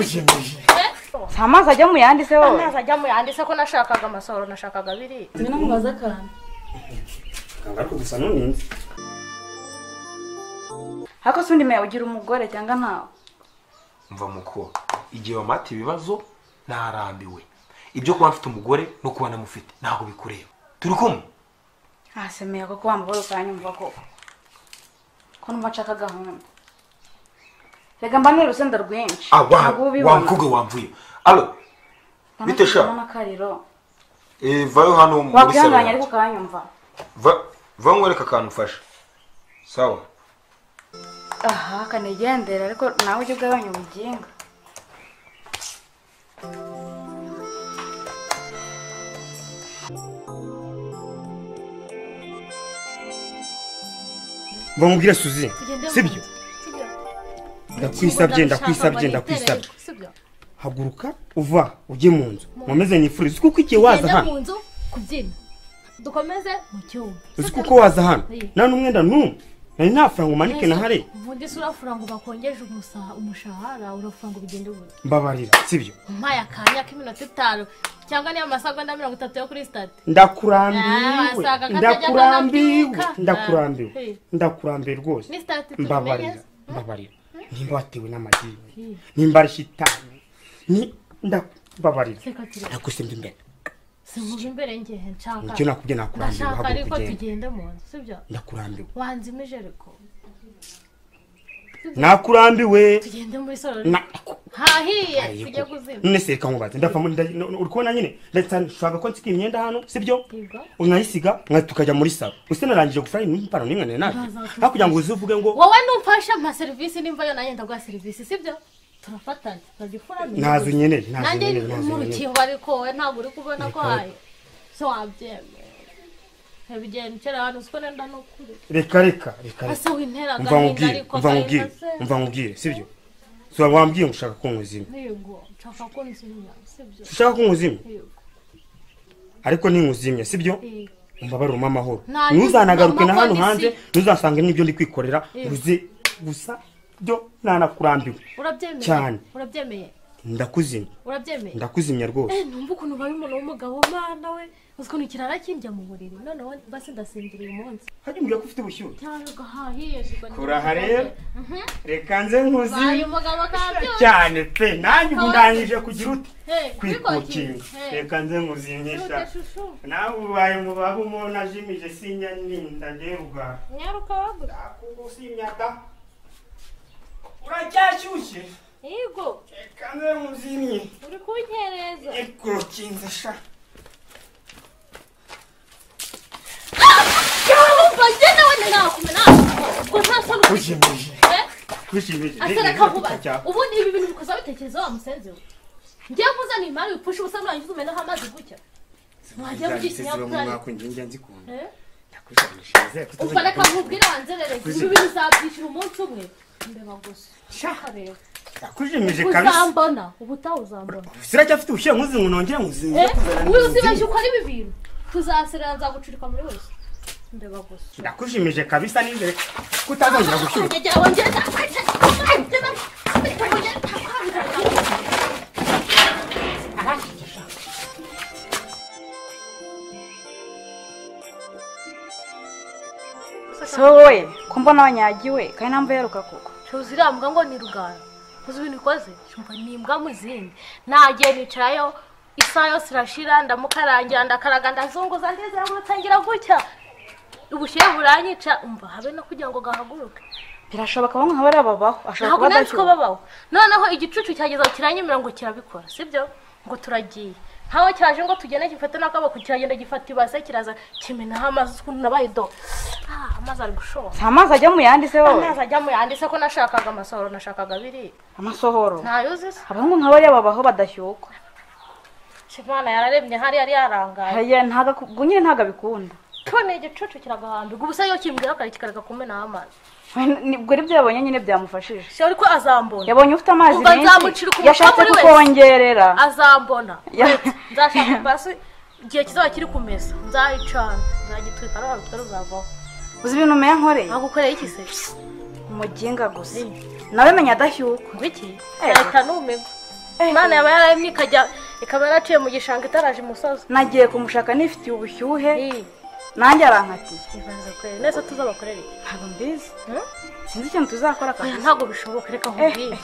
si amazi ajya mu yanditseho wowe amazi ajya mu yanditse ko nashakaga amasohoro nashakaga abiri Ngwino nkubaze akantu ariko gusa n'uninzi ariko si undi meya ugira umugore cyangwa ntawe mva muko igihe wamata ibibazo ntarambiwe ibyo kuba mfite umugore no kuba namufite ntabwo bikureba turi kumwe ntasemeye kuko wamubara ukanyumva koko ko numva nshaka gahunda reka mba n'urusenda rwinshi ntabwo uba wa ubibona mukobwa wamvuye alo bite sha? n'akariro eh, vayo hano muri salo wakwihanganye yanjye. ariko ukanyumva Va- va nkwereke akantu ufasha sawa aha kanigendera ariko nawe ujye ugabanya ubuginga bamubwire suzi Tugende si byo ndakwisabye ndakwisabye ndakwisabye sibyo haguruka uva ujye mu nzu nkomeze nifurize uzi kuko igihe waza tugende hano mu nzu kubyina dukomeze mu cyumba uzi Sibyo? kuko waza hano Iya. nta n'umwenda n'umwe nari nta faranga umanike na hare ubundi se urafura ngo bakongeje umusa- umushahara urafura ngo bigende ubu mbabarira si byo umpaye akanya k'iminota itanu cyangwa niyo masagonda mirongo itatu yo kuri sitade Ah, ndakurambiwe wasaga akajya ndakurambiwe akabyuka. ndakurambiwe Ah, ndakurambiwe rwose ni sitade mbabarira tubimenyeza mbabarira nimba watewe n'amadini nimba ari shitani ni ndakubabarira reka turi nakusemba imbere sinkuva imbere ngehe nshaka icyo nakubye nakurambiwe ndashaka ariko haguruka ugende tugende mu nzu sibyo ndakurambiwe wanze imijereko nakurambiwe tugende muri salo Na- hahiye tujye Ariko, kuzima none se kankubaze ndapfa muri nda- no- no- uri kubona nyine ndashaka ko nsika imyenda hano sibyo Yego. unayisiga nka tukajya muri salo use narangije gufura impano n'imwe nari naje aho kugira ngo uze uvuge ngo wowe numfasha ama serivisi nimba yo nanjye ndaguha serivisi sibyo turafatanya ntajya ukora neza. ntazo nkeneye ntazo nanjye nkeneye ntazo mu nkeneye rukingo ariko we ntabwo uri kubona ko Reka- haye se wabyemera ntibigenda ukera ahantu uzi ko nenda no kure reka reka reka reka ase wintera umva agahinda nkubwire ariko umva agahinda nkubwire se umva nkubwire sibyo so wambwiye ngo ushaka ko nkuzima yego nshaka ko nzimya sibyo ushaka ko nkuzima yego ariko ninkuzimya sibyo Yego. umbabarire amahoro Nta- ntuzanagaruke na mama hano ni hanze si- ntuzasanga n'ibyo ndi kwikorera Yego. uze gusa byo ntanakurambiwe urabyemeye Cyane. urabyemeye ndakuzimya urabyemeye ndakuzimya rwose Eh, numva ukuntu ubaye umuntu w'umugabo mana we uzi ukuntu ikirara kindya mu buriri noneho basi ndasinzira uyu munsi hajya umbwira ko ufite ubushyuhe cyane gahahiye kuraha rero reka nze baye nkuzimye umugabo kabyose cyane pe nanjye ubu ndangije kugira ute Hey, kwikukinga Hey. reka nze nkuzimyisha Ntuge shushu. nawe ubaye mu baba umubona ajimije sinya ninda nderwa nyaruka wagura nakugusimya da uracyashyushye yego reka nze nkuzimye uri kunkereza ikukinze sha yumva ngenda wenda nakumena ubwo nta soni ufite ushimije Eh? ushimije asereka vuba ubundi ibi bintu bikoza bitekerezo wa musenzi we ngiye kuzana imari wipfusha ubusa nurangiza umenaho amazi gutya mwajya mu kinyabupfura Eh? ubwo reka nkubwire wanzerere ibi bintu uzabyishyura umunsi umwe mbeba gusa Kareba. ndakushimije kabisa uzambona ubutaha uzambona siracyafite ubushyuhe nkuzi ngo nongere nkuzimye Eh, uyu uzibeshya ukora ibi bintu tuzaserera nzagucurika muri wese mbeba gusa ndakushimije kabisa n'imbere kutazongera gushyuha si wowe ko mbona wanyagiwe kandi nta mvuyeruka koko ntuzi iriya mbwa ngo ni rugara uzi ibintu ikoze shumva ni imbwa mu zindi nagiye nicarayo isaha yose irashira ndamukarangira ndakaraga ndazunguza ngeze hamwe nsangira gutya ubushyuhe buranyica umva habe no kugira ngo gahaguruke birashoboka bamwe nkaba babaho ntabwo ashobora kuba nanditswe adashyuwe babaho noneho igicucu cyageza kiranyemera ngo kirabikora sibyo ngo turagiye ntaho kiraje ngo tugende gifate n'akaboko kiragenda gifata ibase kiraza kimenaho amazi ukuntu nabaye do Ah, amazi ari gushora si amazi ajya mu yanditseho wowe amazi ajya mu yanditse ko nashakaga amasohoro nashakaga abiri amasohoro ntayoze se abahungu nk'abariya babaho badashyuka imana yararemye hari yari yarangaye Haya, ntago- ubwo nyine ntabwo abikunda tuboneye igicucu kiragahambirwa ubusa iyo kimbwira akareka kikareka kumenaho amazi ubwo aribyo yabonye nyine byamufashije shari ko azambona yabonye ufite amazi Umva menshi nzamucira ukuboko yashatse kuri wese. kukongerera azambona Ya- Wait, nzashaka ipasi igihe kizaba kiri ku meza nzayicana nzagitwika n'abantu tutari buzavaho uzi ibintu umenya nkoreye ntagukoreye iki se umuginga gusa Eh. nawe menya adahyuka ngwiki Eh. yahita n'umigwa Eh. imana yaba yararemye ikajya ikaba yaraciye mu gishanga itaraje imusozi nagiye kumushaka nifitiye ubushyuhe Eh, nanjye arankatiye ibanza kureba neza tuzabakorere iki? ntabwo mbizi Hmm? sinzi ikintu tuzakora oya kabisa ntabwo bishoboka reka nkubwire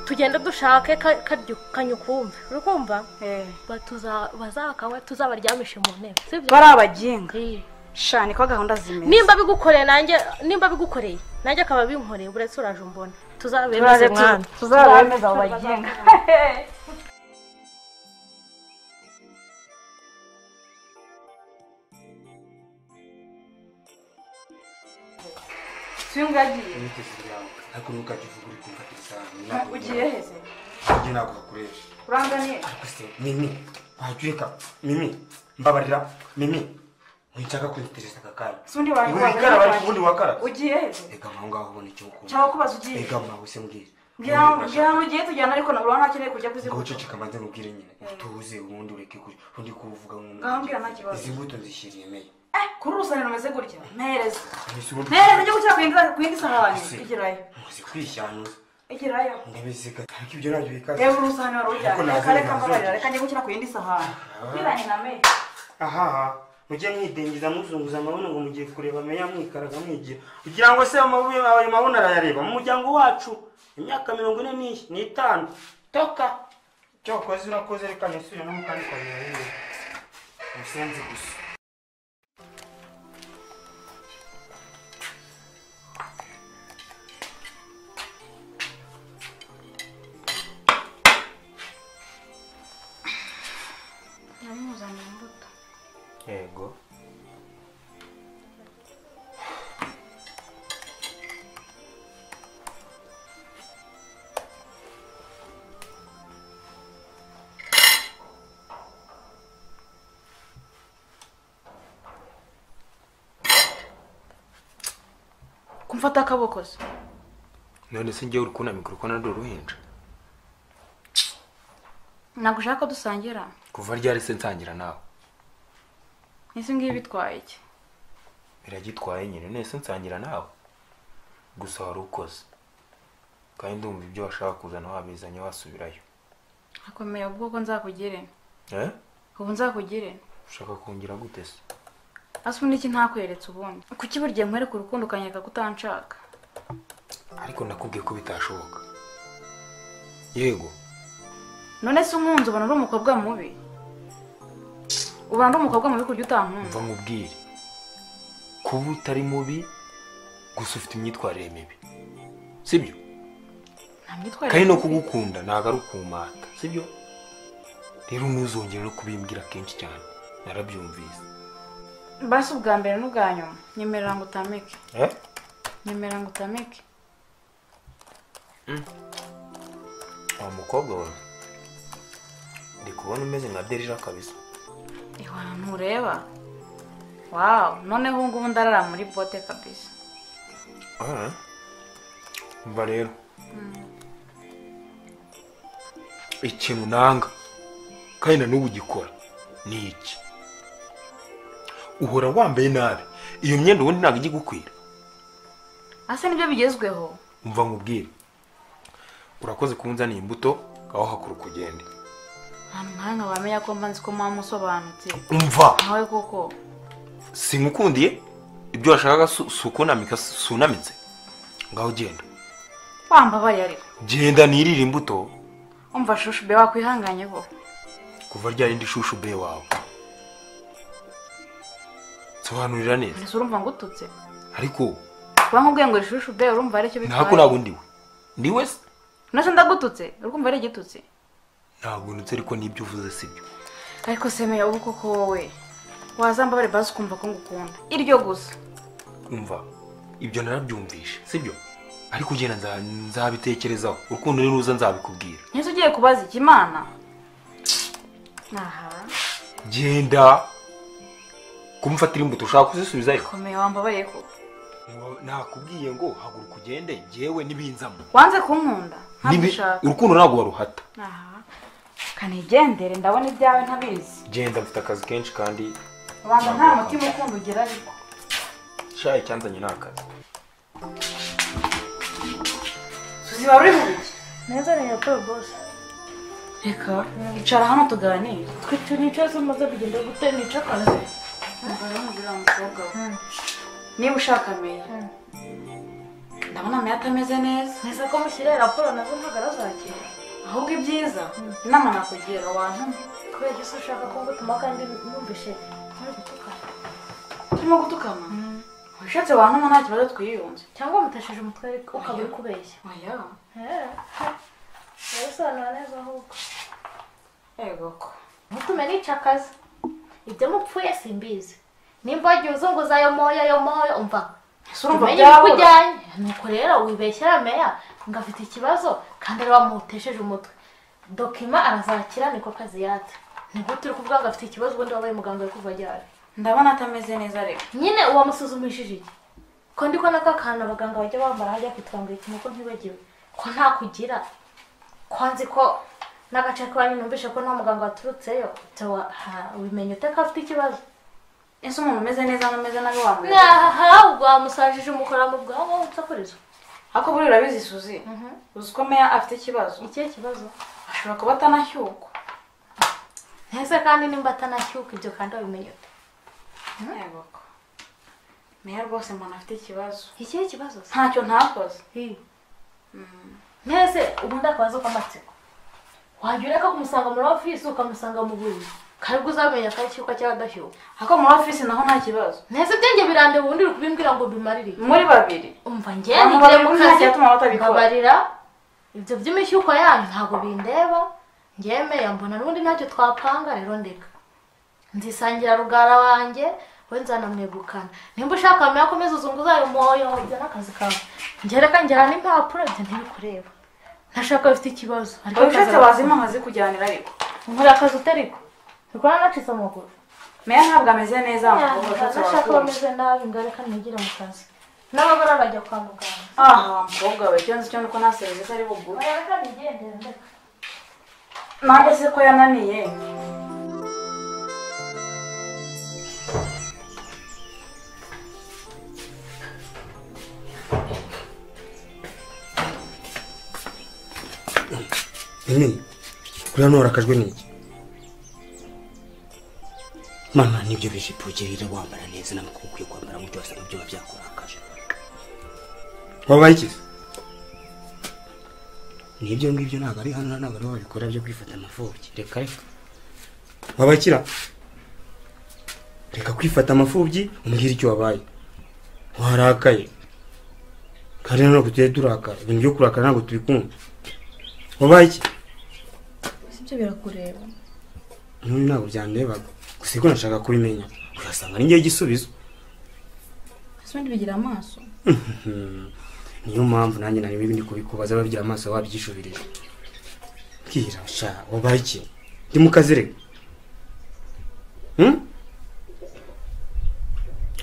tugenda dushake ka- karyo- kanyukumve uri kumva Eh, Ba- tuza- bazakawe tuzabaryamishe mu ntebe sibyo bari abaginga Eh. sha niko gahunda zimeze nimba bigukoreye nanjye nimba bigukoreye nanjye akaba binkoreye uretse uraje umbona tuzabemeze Turaze- mwana tuzabemeza abo baginga tuyungu yagiye ariko ntukajye uvuga uri kumfata isahani ugiye heze ibyo ntabwo bakoresha uranganiye ariko se mimi wajya ureka mimi mbabarira mimi ntushaka kuntetereza aka kanya si undi wawe wikara bari ubundi wakara ugiye heze reka aho ngaho ubona icyo ukunda cyangwa kubaza ugiye reka mwawe se mbwira ngira ngira ngo ugiye tujyana ariko nabura ntakeneye kujya ngo kuzikuca uceceka mbanze nubwire nyine utuze ubundi ureke kuri undi kuvuga Ngaho mbwira nta kibazo. izi mbuto nzishyiriye meya eh kuri urusaniro umeze gutya mpereza ntisi ubundi mpereza njye gushyira ku yindi- ku yindi sahani Ese. igerayo muzi kwishyanuza igerayo ndabisiga ariko ibyo nabyo bikaze reba urusahani wari Ariko ujyanye nazo reka reka nazo. mbabarira reka njye gushyira ku yindi sahani biranye na meya ahaha mujye mwidengiza muzunguza amabuno ngo mugiye kureba meya mwikaraga mwigira kugira ngo se amabuye ayo mabuno arayareba mu muryango wacu imyaka mirongo ine n'ish- n'itanu toka icyo wakoze urakoze reka nisubire no mukandi kwanjye rero umusenzi gusa namuzanye imbuto yego kumfata akaboko se none se ngewe uri kunamika uri kubona ndi uruhinja ntabwo ushaka ko dusangira kuva ryari se nsangira nawe ese ngibi bitwaye iki biragitwaye nyine none se nsangira nawe gusa wari ukoze kandi ndumva ibyo washaka kuzana wabizanye wasubirayo akomeye ubwo ko nzakugire eh ubu nzakugire ushaka kongera gute se asa ubundi iki ntakweretse ubundi kuki buri gihe nkwereka urukundo ukanyereka ko utanshaka ariko nakubwiye ko bitashoboka yego none se unkunze ubona uri umukobwa mubi ubona uri umukobwa mubi kujya utankunze mva nkubwire kuba utari mubi gusa ufite imyitwarire mibi sibyo nta myitwarire kandi no mibi. kugukunda ntabwo ari ukumata sibyo rero ntuzongere no kubimbwira kenshi cyane narabyumvise basi ubwa mbere n'ubwa nyuma nyemerera ngo utamike eh? nyemerera ngo utamike uwo mukobwa wawe ndi kubona umeze nka derija kabisa ihwana ntureba wawu noneho ubu ngubu ndarara muri bote kabisa Ah. mva rero ikintu nanga kandi na n'ubu ugikora ni iki uhora wambaye nabi iyo myenda ubundi ntabwo ijya igukwira ase nibyo bigezweho umva nkubwire urakoze kunzanira imbuto aho hakura ukugende ahantu nk'aha nkaba wamenya ko mba nzi ko muba musobanutse umva nawe koko singukundiye ibyo washakaga si- si ukunamika sunamitse ngaho genda wambabaye ariko genda nirire imbuto umva shushu be wakwihanganye ko kuva ryari ndi shushu be wawe sobanurira neza ese urumva ngo ututse ariko kuba nk'ubwiye ngo uri shushu be urumva ari cyo ntabwo ntabwo ndiwe ndiwe se nase ndagututse urumva ari igitutse ntabwo ndetse ariko n'ibyo uvuze sibyo ariko semeye ubu koko wowe wazambabare basi ukumva ko ngukunda iryo gusa umva ibyo narabyumvishe sibyo ariko ugenda nza- nzabitekerezaho urukundo niruza nzabikubwira ntese ugiye kubaza iki imana aha genda kumufatira imbuto ushaka kuzisubizayo komeye wambabariye koko ntiwa- nakubwiye ngo haguruka ugende njyewe n'ibinzamo wanze kunkunda Nibi- ntabishaka urukundo ntabwo waruhata aha kanigendere ndabona ibyawe ntabizi genda mfite akazi kenshi kandi abantu nta mutima ukunda ugira ariko shaye icyanzanye ni akazi suzi wari uri mu biki neza ni raporo bose reka icara hano tuganire twe turi icyose umaze kugenda gutera nica akazi umugore w'umugore wa mukobwa we niba ushaka meya ndabona meya atameze neza neza ko mushyiriye raporo nazo ntabwo arazakira ahubwo ibyiza inama nakugira wantuma kubera ese ushaka ko ngutuma kandi numvishe ntari gutukana turimo gutukana ushatse wantuma nta kibazo twiyunze cyangwa mutesheje umutwe ariko ukaba uri kubeshya oya urabisobanura neza ahubwo yego ko ntutume nica akazi ibyo mupfuye simbizi nimba wagiye uzunguza ayo moya ayo moya umva ese urumva tumenye uko byabura ujyanye nuko rero wibeshyera meya ngo afite ikibazo kandi ari wamutesheje umutwe dokima arazakira niko kazi yatse ni gute uri kuvuga ngo afite ikibazo ubundi wabaye muganga uri kuva ajyana ndabona atameze neza reka nyine uwamusuzumishije iki ko ndi ko naka kantu abaganga bajya bambara hajya kwitwambura ikintu ko ntibagiwe ko nta kugira ko nzi ko n'agace k'iwanyu numvishe ko nta muganga waturutseyo wimenya ute ko afite ikibazo ese umuntu umeze neza n'umeze nabi wamureba nkaha ubwo wamusajije umukora mu bwonko utakurizo ariko buriya urabizi suzi uzi ko meya afite ikibazo ikihe kibazo ashobora kuba atanashyukwa ntese kandi nimba atanashyuka ibyo kandi wabimenya ute yego ko meya rwose umuntu afite ikibazo ikihe kibazo se ntacyo ntakoze Hi. ntese ubundi akabazo k'amatsiko wajya ureka kumusanga muri ofisi ukamusanga mu buriri karibwo uzamenya ko ashyuka cyangwa adashyuka ariko muri ofisi naho nta kibazo ntese ibyanjye birande ubundi uri kubimbwira ngo bimarire muri babiri umva njye Abantu ngiye mu babiri nta kazi cyatuma batabikora. mbabarira ibyo by'imishyuko yanyu ntabwo bindeba ngemeya mbona n'ubundi ntacyo twapanga rero ndeka nzisangira rugara wanjye we nzanamwegukana nimba ushaka wamenya akomeza uzunguza ayo moyo ibyo ni akazi kawe ngereka njyana impapuro ibyo ntibikureba ntashaka bafite ikibazo ariko wowe ushatse akazi wazi impamvu azikujyanira ariko nkora akazi utariko bikora nacitse amaguru meya ntabwo ameze neza mukobwa ushatse nashaka wazi bameze nabi ngo reka nigire mu kazi n'abagore bajya kwa muganga aha mukobwa we icyo nzi cyo nuko nta serivisi ari buguhe oya reka nigendere ndeka nanjye se ko yananiye nini kuri hano warakajwe n'iki mana nibyo bijipo ugirira wambara neza ntabwo uba ukwiye kwambara gutyo wasa nabyo biba byakurakaje wabaye iki se? n'ibyo ngibyo ntabwo ari hano ntabwo ariho babikora byo kwifata amapfubyi reka reka wabaye ikira reka kwifata amapfubyi umbwire icyo wabaye warakaye kandi ntabwo tujya turakara ibintu byo kurakara ntabwo tubikunda wabaye iki sibyo birakureba none ntabwo byandebaga gusa ariko nashaka kubimenya urasanga ari njyewe igisubizo ese ubundi bigira amaso Mhm. niyo mpamvu nanjye nari bibi ndi kubikubaza babyira amaso wabyishubirije bwira sha wabaye iki ndi mu kazi reka Hmm?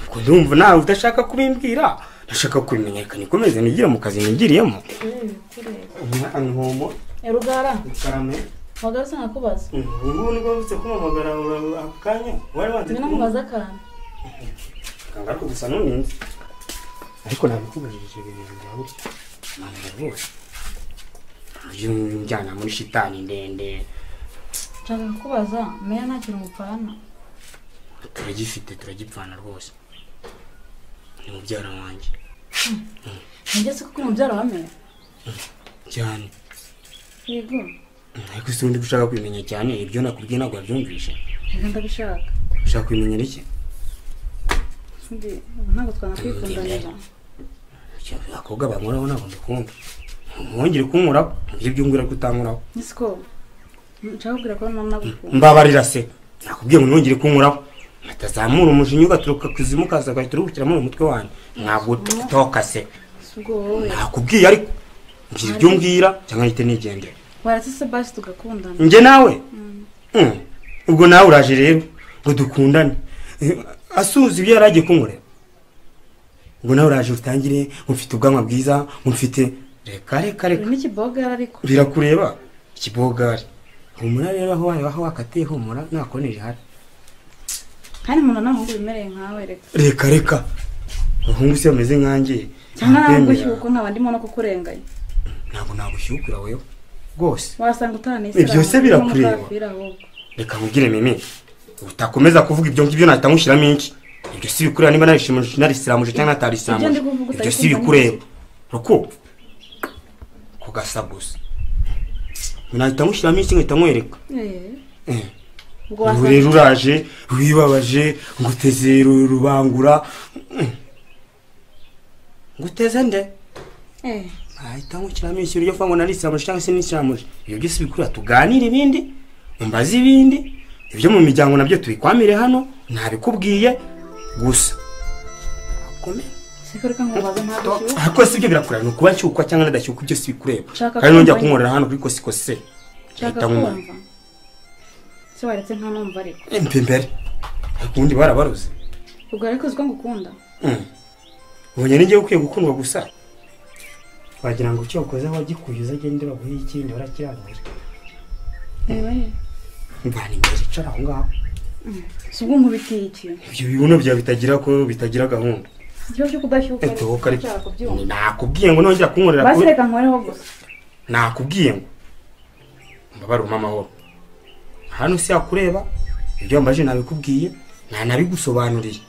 ubwo ndumva nawe udashaka kubimbwira ndashaka kubimenya reka nikomeze nigire mu kazi nigiriyemo umwana ntomo rugara karame wagaruze nkakubaza ubu nibwo mvutse kumamagara ako kanya wari wanze akantu kangaruka gusa n'uninzi ariko nabikubajije ibintu birabura ntabwo rwose ujye umujyana muri shitani ndende nshaka kukubaza meya nta kintu mupfana turagifite turagipfana rwose ni mubyara wanjye nigeze kuko uri mubyara wa meya cyane yego ariko si undi gushaka kubimenya cyane ibyo nakubwiye ntabwo wabyumvishe reka ndabishaka ushaka kubimenya iki ubundi ntabwo twanakwikundanira abakobwa bankoraho ntabwo mbikunda mwongere kunkoraho mbwira ibyo mbwira ko utankoraho ese ko nshaka kubwira ko nta nagukunda mbabarira se nakubwiye ngo ntongere kunkuraho atazamura umujinya ugaturuka ku izimu ukaza ugahita uruhukira muri umutwe wanjye ntabwo toka se ese ubwo wowe nakubwiye ariko mbwira ibyo mbwira cyangwa ahite nigendera waratse basi tugakundana njye nawe Mm. ubwo nawe uraje rero ngo dukundane Eh, asuhuza ibyo yari agiye kunkorera ngo nawe uraje utangire ngo mfite ubwanwa bwiza ngo mfite reka reka reka uri n'ikibogara ariko birakureba ikibogari humura rero aho wayo aho wakatiye humura nakoneje hari kandi umuntu ntabwo wimereye nkawe reka reka reka abahungu se bameze nkanjye cyangwa nawe ntakwemera. gushyuka nkaba ndimo no kukurenganya ntabwo nagushyukura wewe rwose wasanga utanisiramu Ibyo se birakureba. reka nkubwire mimi utakomeza kuvuga ibyo ngibyo nahita nkushyiramo iki ibyo si bikureba niba narishimuje narisiramuje cyangwa Ibyo ndi natarisiramuje kuvuga ibyo si utabikumva bikureba ruko ku gasa gusa nahita nkushyiramo iki nkahita nkwereka Eh. ubu ubwo wasanga rero uraje wibabaje nguteze ru- rubangura Mm. nguteze nde Eh, nahita nkushyiramo iki uryo mvuga ngo narisiramuje cyangwa se nisiramuje ibyo byose bikureba tuganire ibindi umbaze ibindi ibyo mu miryango nabyo tubikwamire hano ntabikubwiye gusa Komera. siko reka nkubaze ntabwo ushyuka ariko si ibyo birakureba ni ukuba nshyukwa cyangwa nadashyukwa ibyo si bikureba Nshaka kandi nongera kumva- kunkorera hano kuri kosikose nshaka ahita nkumara kumva se waretse nta numva ariko mpe imbere ariko ubundi barabaroze ubwo ariko uziko ngukunda Mm. ubonye n'igihe ukwiye gukundwa gusa wagira ngo icyo wakoze wagikuye uzagende baguhe ikindi barakirangira mvana imbere icara aho ngaho si ubwo nkubitiye iki ibyo bibuno byawe bitagira ko bitagira gahunda ikibazo cyo kudashyuka ariko etohoka ariko nshaka kubyumva nakubwiye ngo nongera kunkorera basi kuri reka nkoreho gusa nakubwiye ngo mbabare umama wowe hano si yakureba ibyo wambaje nabikubwiye ntanabigusobanuriye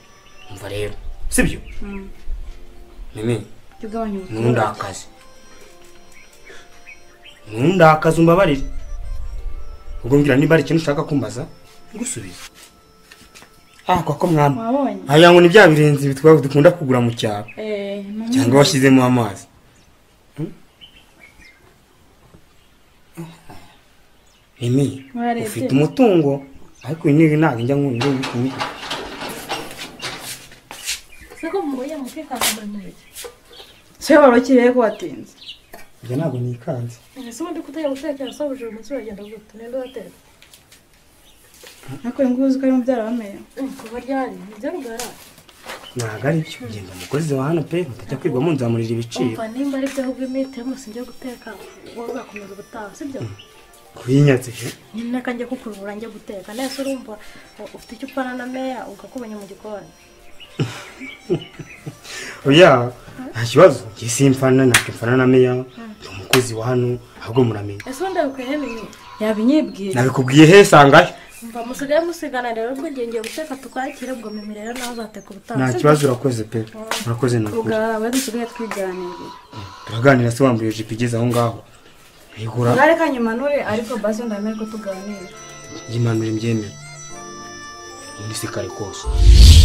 umva rero sibyo Mm. mimi tugabanye ubutwari ntundakaze ntundakaze umbabarire ubwo mbwira niba hari ikintu ushaka kumbaza ngusubize ako ko mwana wabonye aya ngo ni bya birenze bitwa dukunda kugura mu cyaro Eh, ni cyangwa umwe. washyizemo amazi Hmm? Mimi Mwarebye? ufite umutungo ariko uyu niwe ntabwo njya nkunda uyu kuwugira siko mubonye mukikangamana nayo se wari ukiriye ko watinze ibyo ntabwo nikanze ese ubundi kutajya gushakira asobuje uyu munsi uragenda gute ninde uratera ariko uyu nguyu uzi ko ari mubyara wa meya kuba ryari nibyo rugara ntabwo ari byo genda umukozi wa hano pe mutajya kwigwamo nzamurira ibiciro umva nimba ari byo ahubwo imiti rwose njya guteka wowe ugakomeza ubutaha sibyo kuyinyatse he? nyine akanjye kukuvura njya guteka nese urumva u- ufite icyo upfana na meya ugakubanya mu gikoni oya nta kibazo njye simfana ntabwo mfana na meya ni umukozi wa hano ahubwo muramenya ese ubundi abikwiye n'iyi yabinyibwira nabikubwiye he sangayo mva musigaye musigana rero ubwo njye ngiye guteka tukwakire ubwo mimi rero nawe uzateka ubutaha nta sibyo? kibazo urakoze pe urakoze ni ukuri ubwo we dusigaye twiganirira turaganira se wambaye ijipo igeze aho ngaho igura ntareka nyimanure ariko basi ndamenya ko tuganira yimanura imbyemere ubundi se kare kose